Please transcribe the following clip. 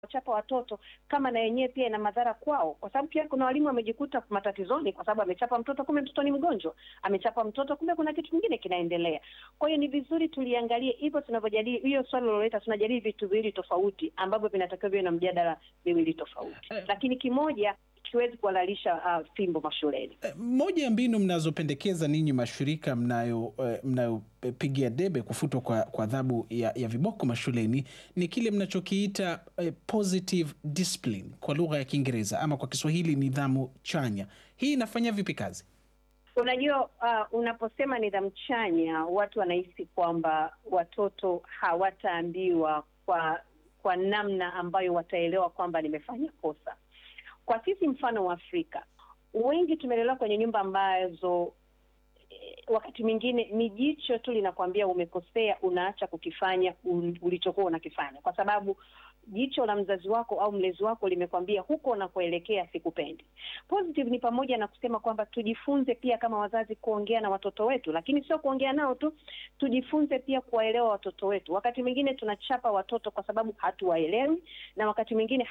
chapa watoto kama na yenyewe pia ina madhara kwao, kwa sababu pia kuna walimu wamejikuta matatizoni kwa sababu amechapa mtoto, kumbe mtoto ni mgonjwa, amechapa mtoto, kumbe kuna kitu kingine kinaendelea. Kwa hiyo ni vizuri tuliangalie hivyo tunavyojadili hiyo swali loleta, tunajadili vitu viwili tofauti ambavyo vinatakiwa viwe na mjadala miwili tofauti, lakini kimoja kiwezi kuhalalisha uh, fimbo mashuleni. Moja ya mbinu mnazopendekeza ninyi mashirika mnayo mnayopigia debe kufutwa kwa kwa adhabu ya, ya viboko mashuleni ni kile mnachokiita eh, positive discipline kwa lugha ya Kiingereza ama kwa Kiswahili nidhamu chanya. Hii inafanya vipi kazi? Unajua, uh, unaposema nidhamu chanya, watu wanahisi kwamba watoto hawataambiwa kwa kwa namna ambayo wataelewa kwamba nimefanya kosa. Kwa sisi mfano wa Afrika, wengi tumelelewa kwenye nyumba ambazo eh, wakati mwingine ni jicho tu linakwambia umekosea, unaacha kukifanya ulichokuwa unakifanya, kwa sababu jicho la mzazi wako au mlezi wako limekwambia huko unakoelekea sikupendi. Positive ni pamoja na kusema kwamba tujifunze pia kama wazazi kuongea na watoto wetu, lakini sio kuongea nao tu, tujifunze pia kuwaelewa watoto wetu. Wakati mwingine tunachapa watoto kwa sababu hatuwaelewi, na wakati mwingine